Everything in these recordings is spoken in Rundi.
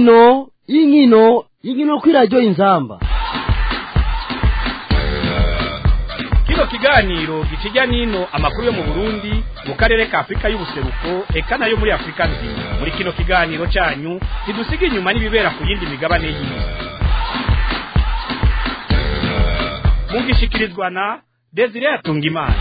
inkino inkino inkino kuri radiyo inzamba kino kiganiro gikijya n'ino amakuru yo mu burundi mu karere ka afurika y'ubuseruko eka nayo muri afurika nzima muri kino kiganiro cyanyu ntidusiga inyuma n'ibibera ku yindi migabane y'isi mugishikirizwa na desire atungimana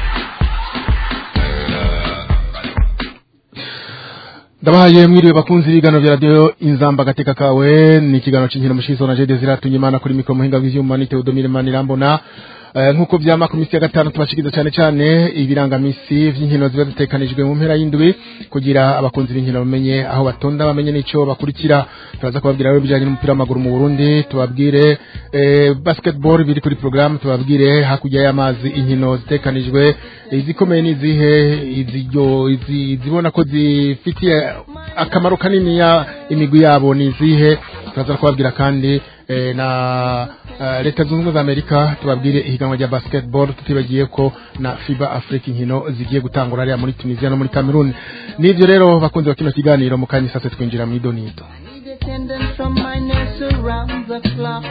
ndabahaye mwiriwe bakunzi b'ibigano bya radiyo inzamba agateka kawe ni ikiganiro cy'inkino mushizo na jede ziratunye imana kuri mikoro muhinga w'ivyuma ni teodomire manirambona Eh, nk'uko vyama ku misi ya gatanu tubashikiza cane cane ibirangamisi vy'inkino ziba zitekanijwe mu mpera y'indwi kugira abakunzi b'inkino bamenye aho batonda bamenye n'ico bakurikira turaza kubabwira rero bijanye n'umupira w'amaguru mu Burundi tubabwire eh, basketball biri kuri programme tubabwire hakurya y'amazi inkino zitekanijwe izikomeye n'izihe iziryo izi- zibona ko zifitiye akamaro kanini ya imigwi yabo nizihe turaza kubabwira kandi eh, na uh, leta zunze ubumwe za amerika tubabwire ihiganwa rya basketball tutibagiye ko na fiba africa inkino zigiye gutangura hariya muri tunisia no muri cameroon n'ivyo rero bakunze bakino kiganiro mu kanya sase twinjira mu idonito need attendance from my nurse around the clock.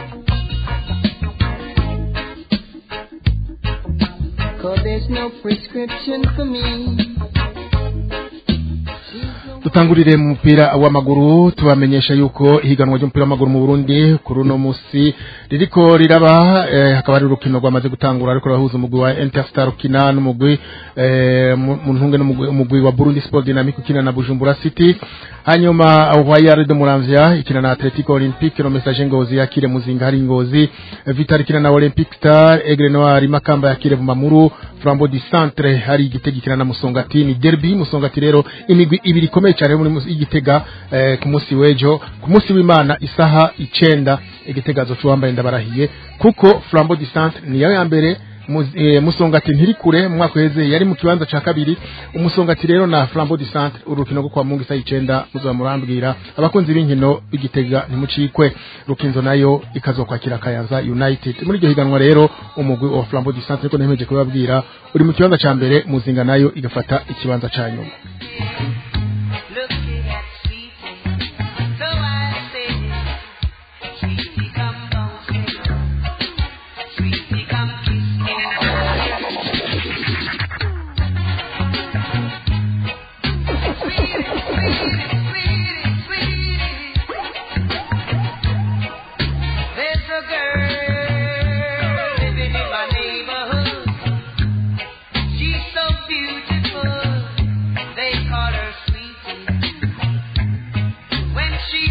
Cause there's no prescription for me. dutangurire mu mupira w'amaguru tubamenyesha yuko ihiganwa ry'umupira w'amaguru mu Burundi kuri uno musi ririko riraba eh, hakaba hari urukino rwamaze gutangura ariko rahuza umugwi wa Interstar ukina n'umugwi eh, mu mu ntunge n'umugwi umugwi wa Burundi Sport Dynamic ukina na Bujumbura City hanyuma Royal de Muramvya ikina na Atletico Olympique no Message Ngozi yakire muzinga hari Ngozi Vital ikina na Olympic Star Aigle Noir Makamba yakire Vumamuru Flambeau du Centre hari igitego ikina na Musongati ni derby Musongati rero imigwi ibiri ikomeye cyane muri musi- igitega eh, ku munsi w'ejo ku munsi w'Imana isaha icenda igitega azoca wambaye ndabarahiye kuko Flambeau du Centre ni ya mbere Muz- eh, musongati ntiri kure mu mwaka uheze yari mu kibanza ca kabiri umusongati rero na flambeau du centre urukino rwo kwa mungu isa icenda muzoba murambwira abakunzi b'inkino b'igitega ntimucikwe rukinzo nayo ikazokwakira kayanza united muri iryo higanwa rero umugwi wa flambeau du centre niko nemeje kubabwira uri mu kibanza ca mbere muzinga nayo igafata ikibanza ca nyuma Looking at sweetie. So I say, sweetie, come bouncing. Sweetie, come kiss me. Sweetie, sweetie, sweetie, sweetie. There's a girl living in my neighborhood. She's so beautiful, they call her sweetie. When she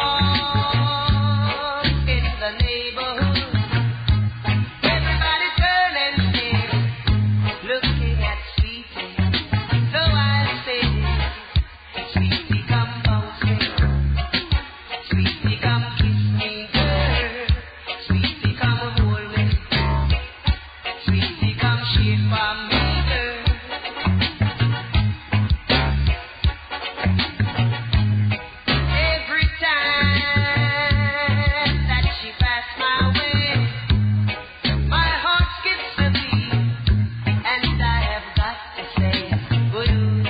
walks in the neighborhood, everybody turn and stare, looking at sweetie. So I say, sweetie, come bouncing. Sweetie, come kiss me, girl. Sweetie, come hold me. Sweetie, come shake for me, girl. Every time that she passed my way, my heart skips a beat, and I have got to say, good.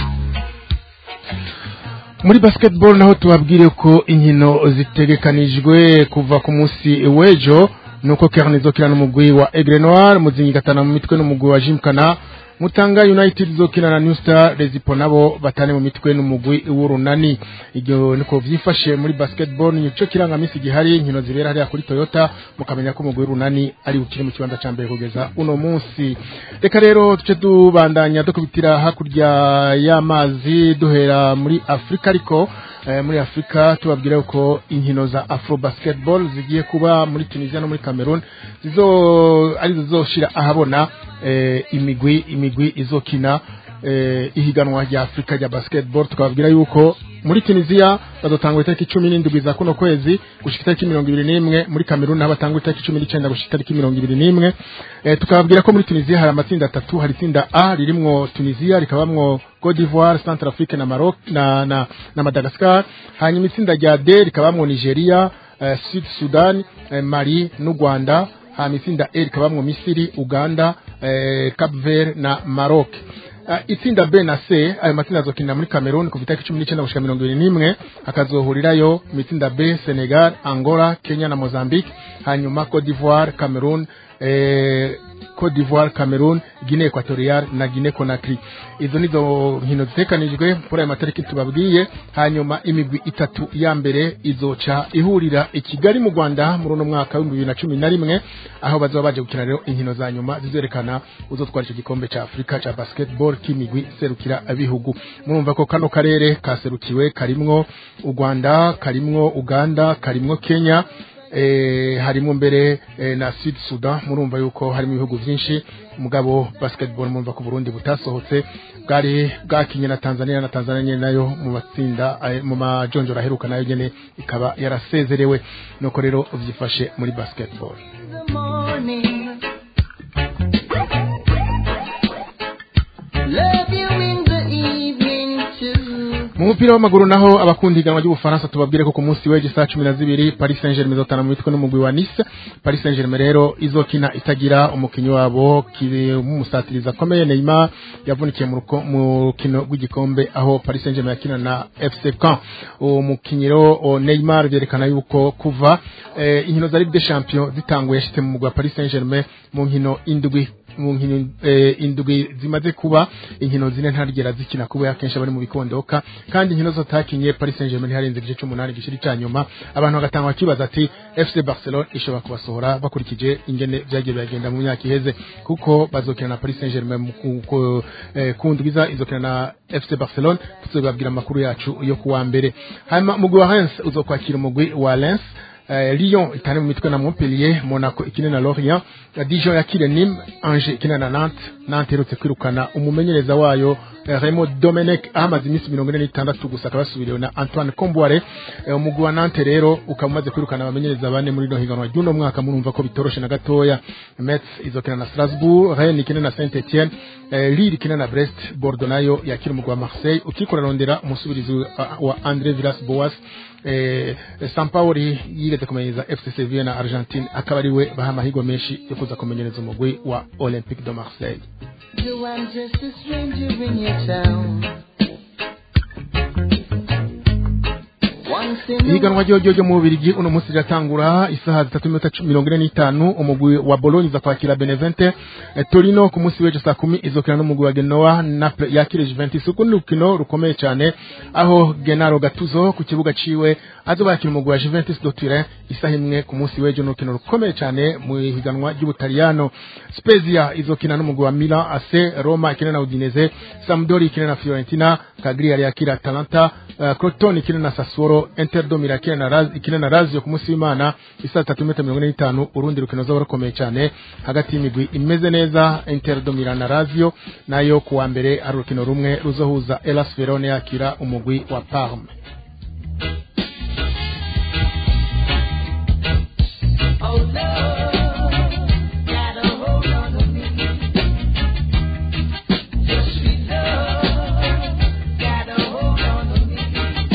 muri basketball naho tubabwire ko inkino zitegekanijwe kuva ku munsi w'ejo nuko Kern izokina n'umugwi wa Aigle Noir muzingi gatana mu mitwe n'umugwi wa Jimkana Mutanga United izokina na New Star Rezipo nabo batane mu mitwe n'umugwi w'urunani iryo niko vyifashe muri basketball nico kirangamisi gihari inkino zibera hariya kuri Toyota mukamenya ko umugwi w'urunani ari ukiri mu kibanza ca mbere kugeza uno munsi reka rero tuce tubandanya dukubitira hakurya y'amazi duhera muri Afrika ariko eh, muri Afrika tubabwira ko inkino za Afro Basketball zigiye kuba muri Tunisia no muri Cameroon zizo ari zizoshira ahabona eh, imigwi imigwi izokina eh, ihiganwa rya Afrika rya basketball tukababwira yuko muri Tunisia bazotangura itariki cumi n'indwi za kuno kwezi gushika itariki mirongo ibiri n'imwe muri Cameroon naho batangura itariki cumi n'icenda gushika itariki mirongo ibiri n'imwe eh, tukababwira ko muri Tunisia hari amatsinda atatu hari itsinda A ririmwo Tunisia rikabamwo Cote d'Ivoire, Centrafrique na Maroc na na, na Madagascar hanyuma itsinda rya D rikabamwo Nigeria eh, Sud Sudan eh, Mali n'u Rwanda hanyuma itsinda E rikabamwo Misiri Uganda eh, Cap Vert na Maroc Uh, itsinda B na C ayo matsinda azokinira muri Cameroon kuva itariki cumi n'icyenda gushika mirongo ibiri n'imwe hakazohurirayo mu itsinda B Senegal Angola Kenya na Mozambique hanyuma Cote d'Ivoire Cameroon eh, Cote d'Ivoire Cameroon Guinea Equatorial na Guinea Conakry izo nizo nkino zitekanijwe kuri ayo matariki tubabwiye hanyuma imigwi itatu ya mbere izoca ihurira i Kigali mu Rwanda muri uno mwaka w'ibihumbi bibiri na cumi na rimwe aho bazoba baje gukina rero inkino za nyuma zizerekana uzotwara icyo gikombe ca Afrika ca basketball k'imigwi serukira abihugu murumva ko kano karere kaserukiwe karimwo u Rwanda karimwo Uganda karimwo Kenya eh, harimo mbere eh, na Sud Sudan murumva yuko harimo ibihugu byinshi mugabo basketball murumva ko Burundi butasohotse bwari bwakinye na Tanzania na Tanzania nyene nayo mu matsinda eh, mu majonjora aheruka nayo nyene ikaba yarasezerewe nuko rero vyifashe muri basketball the morning. Love you in the evening too. mu mupira w'amaguru naho abakunda iganwa ry'ubufaransa tubabwire ko ku munsi w'ejo saa cumi na zibiri paris saint germain izotana mu mitwe n'umugwi wa nice paris saint germain rero izokina itagira umukinnyi wabo kiri w'umusatirizi akomeye neymar yavunikiye mu ruko- mu rukino rw'igikombe aho paris saint germain yakina na fc caen uwo mukinnyi rero o neymar byerekana yuko kuva eh, inkino za ligue des champions zitanguye yashitse mu mugwi wa paris saint germain mu nkino indwi mu nkino eh, indwi zimaze kuba inkino zine ntarigera zikina kuba akenshi bari mu bikondoka kandi inkino zo takinye Paris Saint-Germain ntiharenze igice cy'umunani gishiri cya nyuma abantu bagatanga bakibaza ati FC Barcelona ishobora kubasohora bakurikije ingene byagiye biragenda mu myaka iheze kuko bazokina na Paris Saint-Germain mu ku- ku- eh, ku ndwiza izokina na FC Barcelona tuzobabwira amakuru yacu yo kuwa mbere hanyuma umugwi wa Reims uzokwakira umugwi wa Lens Eh, Lyon itane mu mitwe na Montpellier Monaco ikine na Lorient eh, Dijon yakire Nîmes Angers ikine na Nantes Nantes iherutse kwirukana umumenyereza wayo eh, Raymond Domenech ahamaze iminsi mirongo ine n'itandatu gusa akaba yasubiriwe na Antoine Comboire eh, umugwi wa Nantes rero ukaba umaze kwirukana abamenyereza bane muri rino higanwa ry'uno mwaka murumva ko bitoroshe na gatoya Metz izokina na Strasbourg Rennes ikine na Saint Etienne eh, Lille ikine na Brest Bordeaux nayo yakira umugwi wa Marseille ukikora rondera umusubirizi wa- wa André Villas-Boas eh, Sampaoli yigeze kumenyereza FC Sevilla na Argentine akaba ariwe baha amahirwe menshi yo kuza kumenyereza umugwi wa Olympique de Marseille You, I'm just a stranger in your town. Once in a ihiganwa ryo ryo mu Bubiligi uno munsi riratangura isaha zitatu n'iminota cu- mirongo ine n'itanu umugwi wa Bologna uza kwakira Benevente eh, Torino ku munsi w'ejo saa kumi izokina n'umugwi wa Genoa Naples yakire Juventus uku ni urukino rukomeye cyane aho Gennaro Gattuso ku kibuga ciwe azoba yakira umugwi wa Juventus do Turin isaha imwe ku munsi w'ejo ni urukino rukomeye cyane mu ihiganwa ry'Ubutaliyano Spezia izokina n'umugwi wa Milan AC Roma ikina na Udinese Sampdoria ikina na Fiorentina Cagliari yakira Atalanta uh, Crotone ikina na Sassuolo Inter do Milan ikina na Raz ikina na Lazio ku munsi w'Imana isaha tatu n'iminota mirongo ine n'itanu urundi rukino zoba rukomeye cyane hagati y'imigwi imeze neza Inter do Milan na Lazio nayo ku wa mbere ari urukino rumwe ruzohuza Hellas Verona yakira umugwi wa Parme Oh, love, got a hold on me. Your sweet love, got a hold on me.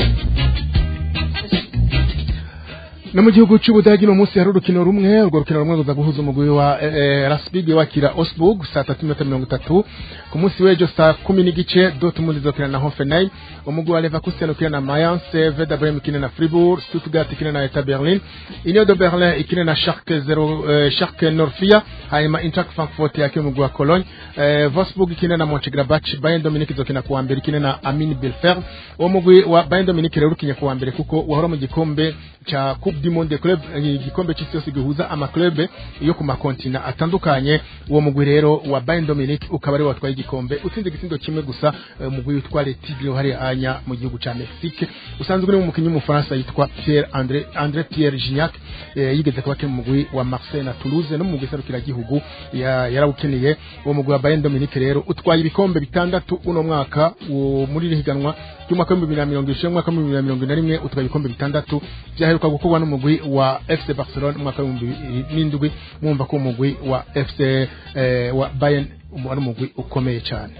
no mu gihugu cy'ubudagi no munsi hari urukino rumwe urwo rukino rumwe ruza guhuza umugwi wa eh, eh, Rasbig wakira Osburg saa tatu n'iminota mirongo itatu ku munsi w'ejo saa kumi n'igice Dortmund izokina na Hoffenheim umugwi wa Leverkusen ukina na Mayence Werder Bremen ikina na Fribourg Stuttgart ikina na Hertha Berlin Union de Berlin ikina na Schalke 0 eh, Schalke Norfia hanyuma Eintracht Frankfurt yakira umugwi wa Cologne eh, Wolfsburg ikina na Mönchengladbach Bayern Munich izokina ku wa mbere ikina na Amin Belfeld uwo mugwi wa Bayern Munich rero ukinya ku wa mbere kuko wahora mu gikombe cha Coupe du Monde Club eh, igikombe cy'isi yose gihuza amaklube yo ku makontina atandukanye uwo mugwi rero wa Bayern Dominic ukaba ari watwaye igikombe utsinze igisindo kimwe gusa eh, umugwi witwa Les Tigres hari anya mu gihugu ca Mexique usanzwe uri mu mukinyi w'umufaransa yitwa Pierre André André Pierre Gignac eh, yigeze kuba akina mu mugwi wa Marseille na Toulouse no mu mugwi serukira gihugu ya- yarawukiniye uwo mugwi wa Bayern Dominic rero utwaye ibikombe bitandatu uno mwaka uwo muri iri higanwa ry'umwaka w'ibihumbi bibiri na mirongo irindwi n'umwaka w'ibihumbi bibiri na mirongo ine na rimwe utwaye ibikombe bitandatu byaheruka gukorwa n'umugwi wa FC Barcelona mu mwaka w'ibihumbi bibiri n'indwi mwumva ko umugwi wa FC eh, wa Bayern ari umugwi ukomeye cyane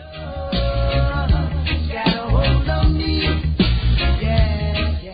Got a hold on me. Yeah, yeah.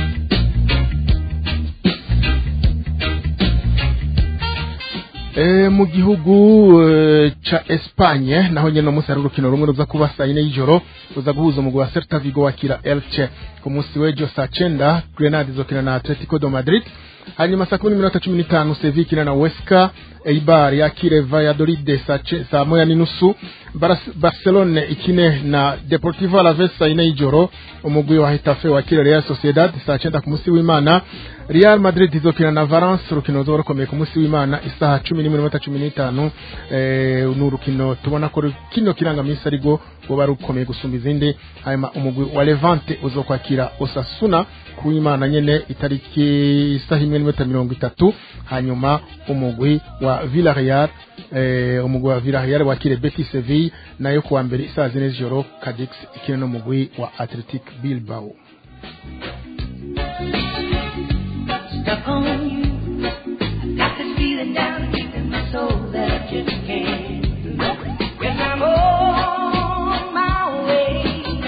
Eh, mu gihugu eh, ca Espagne naho nyene no munsi hari urukino rumwe ruza kuba saa yine y'ijoro ruza guhuza umugwi wa Celta Vigo wakira Elche ku munsi w'ejo saa cenda Grenade izokina na Atletico de Madrid hanyuma saa kumi n'iminota cumi n'itanu Sevilla ikina na Huesca Eibar yakire Valladolid saa ce- saa moya n'inusu Baras- Barcelone ikine na Deportivo Alaves saa yine y'ijoro umugwi wa Hetafe wakire Real Sociedad saa cenda ku munsi w'Imana Real Madrid izokina na Valence urukino ruzoba rukomeye ku munsi w'Imana isaha cumi n'imwe n'iminota cumi n'itanu eh, ni urukino tubona ko ru- kino kirangamisi ariko ruba rukomeye gusumba izindi hanyuma umugwi wa Levante uzokwakira Osasuna ku w'Imana nyene itariki isaha imwe n'iminota mirongo itatu hanyuma umugwi wa Villarreal eh, umugwi wa Villarreal wakire Betis Seville nayo kuwa mbere isaha zine z'ijoro Cadix ikine n'umugwi wa Athletic Bilbao stuck on you. I got this feeling down deep in my soul that I just can't know. Yes, I'm on my way.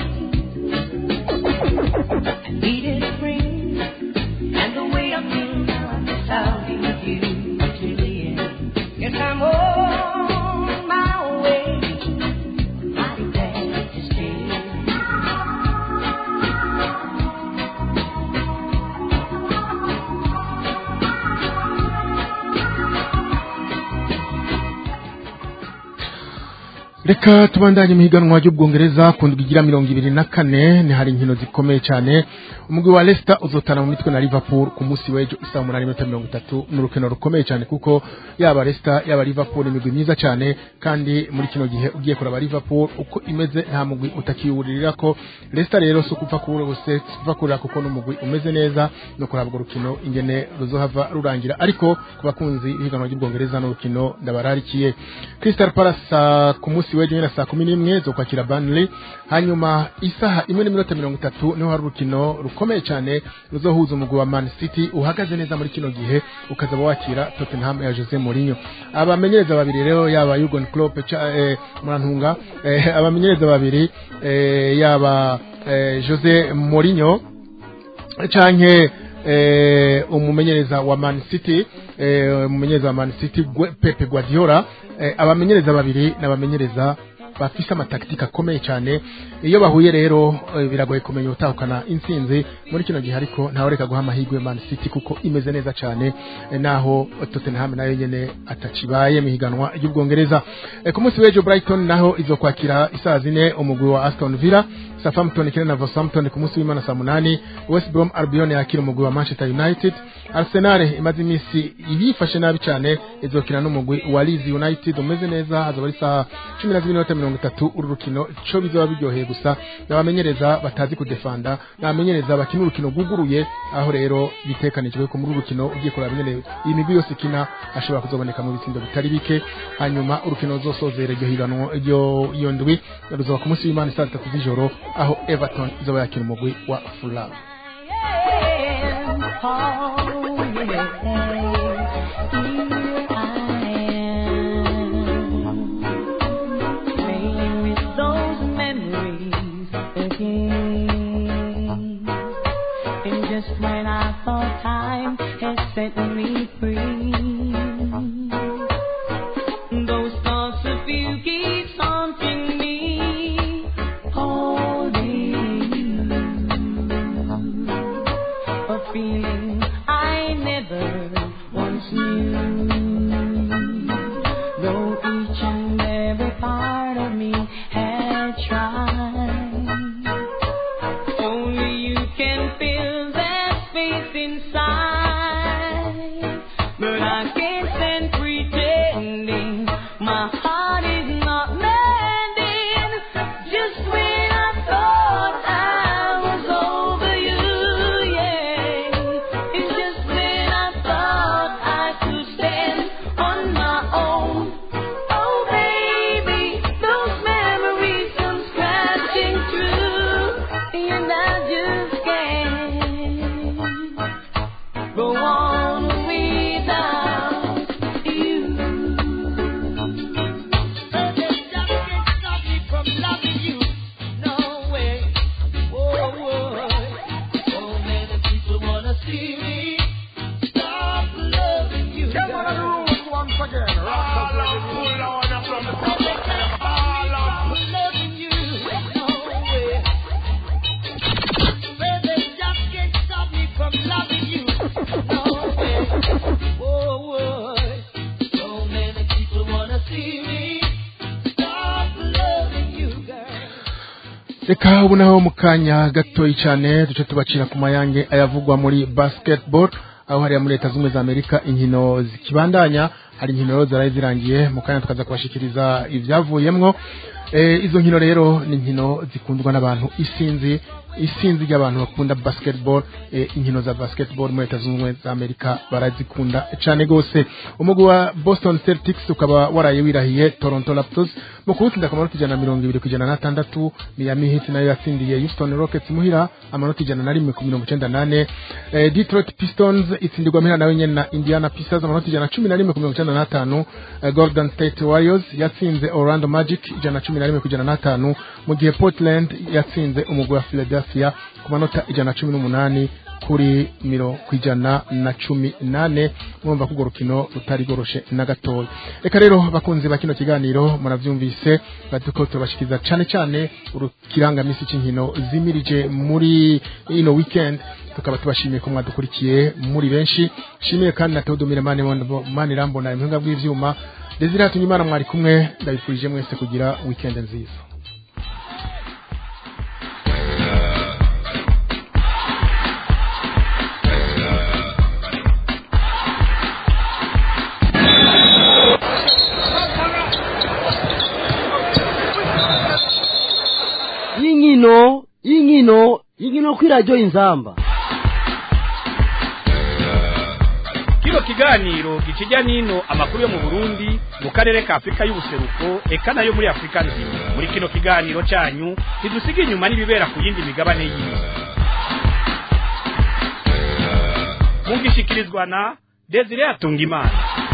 I needed a friend, and the way I feel now, I guess I'll be with you till the end. Yes, I'm on my way. Mighty glad to stay. reka tubandanye mu higanwa ry'ubwongereza ku ndwi igira mirongo ibiri na kane ni hari inkino zikomeye cyane umugwi wa Leicester uzotana mu mitwe na Liverpool ku munsi w'ejo isaha umunani n'iminota mirongo itatu ni urukino rukomeye cyane kuko yaba Leicester yaba Liverpool imigwi myiza cyane kandi muri kino gihe ugiye kuraba Liverpool uko imeze nta mugwi utakiwuririra ko Leicester rero si ukupfa kubura bose kuva kurira kuko n'umugwi umeze neza no kuraba urwo rukino ingene ruzohava rurangira ariko ku bakunzi b'ihiganwa ry'ubwongereza n'urukino ndabararikiye Crystal Palace saa ku munsi w'ejo nyine saa kumi n'imwe zo kwakira Burnley hanyuma isaha imwe n'iminota mirongo itatu niho hari urukino rukomeye cyane ruzohuza umugwi wa Man City uhagaze neza muri kino gihe ukazaba wakira Tottenham ya Jose Mourinho abamenyereza babiri rero yaba Jurgen Klopp ca- eh, Murantunga eh, abamenyereza babiri eh, yaba eh, Jose Mourinho canke eh, umumenyereza wa Man City eh, umumenyereza wa Man City Gwe- Pepe Guardiola eh, abamenyereza babiri n'abamenyereza bafise amatakitika akomeye cyane iyo bahuye rero eh, biragoye kumenya utahukana intsinzi muri kino gihe ariko ntawe reka guha amahirwe Man City kuko imeze neza cyane eh, naho Tottenham nayo nyene atacibaye mu higanwa ry'ubwongereza eh, ku munsi w'ejo Brighton naho izokwakira isaha zine umugwi wa Aston Villa Southampton ikina na Southampton ku munsi w'Imana saa munani West Brom Albion yakira umugwi wa Manchester United Arsenal imaze iminsi ibifashe nabi cyane izokina n'umugwi wa Leeds United umeze neza hazaba ari saa cumi na zibiri n'iminota mirongo itatu uru rukino ico bizoba biryoheye gusa n'abamenyereza batazi kudefanda n'abamenyereza bakina urukino rwuguruye aho rero bitekanijwe ko muri uru rukino ugiye kuraba nyene iyi migwi yose ikina ashobora kuzoboneka mu bitsindo bitari bike hanyuma urukino ruzosozera iryo higanwa iryo iyo ndwi ruzoba ku munsi w'Imana saa tatu z'ijoro aho Everton izoba yakina umugwi wa Fulham Just when I thought time had set me free, those thoughts of you keep haunting me, holding a feeling I never once knew. Though each and every part of me had tried, only you can fill that space inside. But I can't stand pretending my heart is not mending. Just when I thought I was over you, yeah. It's just when I thought I could stand on my own. Oh, baby, those memories come scratching through, and I just can't go on without you. Come on, the rules once again. Rock reka ubu naho mu kanya gatoyi cyane duce tubacira ku mayange ayavugwa muri basketball aho hariya muri leta z'ubumwe za amerika inkino zikibandanya hari inkino rero zaraye zirangiye mu kanya tukaza kubashikiriza ibyavuyemwo Eh, izo nkino rero ni inkino zikundwa n'abantu isinzi isinzi ry'abantu bakunda basketball eh, inkino za basketball muri leta zunze ubumwe za amerika barazikunda cyane gose umugwi wa boston celtics ukaba waraye wirahiye toronto raptors mu kuwutsinda ku manota ijana na mirongo ibiri ku ijana n'atandatu miami heat nayo yatsindiye houston rockets muhira amanota ijana na rimwe ku mirongo icenda nane eh, detroit pistons itsindirwa muhira nawe nyene na indiana pacers amanota ijana na cumi na rimwe ku mirongo icenda n'atanu eh, golden state warriors yatsinze orlando magic ijana na cumi na rimwe ku ijana n'atanu mu gihe portland yatsinze umugwi wa philadelphia ku manota ijana na cumi n'umunani kuri miro ku ijana na cumi nane mwumva ko urwo rukino rutari goroshe na gatoya reka rero bakunzi ba kino kiganiro muravyumvise batuko turabashikiza cane cane urukirangamisi c'inkino zimirije muri ino weekend tukaba tubashimiye ko mwadukurikiye muri benshi shimiye kandi na Theodomire Mane Mane Rambona impinga bw'ivyuma Desire Hatunyimana mwari kumwe ndabifurije mwese kugira weekend nziza y'inkino y'inkino y'inkino kuri radiyo inzamba kino kiganiro gikijya n'ino amakuru yo mu burundi mu karere ka afurika y'ubuseruko eka nayo muri afurika nzima muri kino kiganiro cyanyu ntidusiga inyuma n'ibibera ku yindi migabane y'isi mugishikirizwa na desire atungimana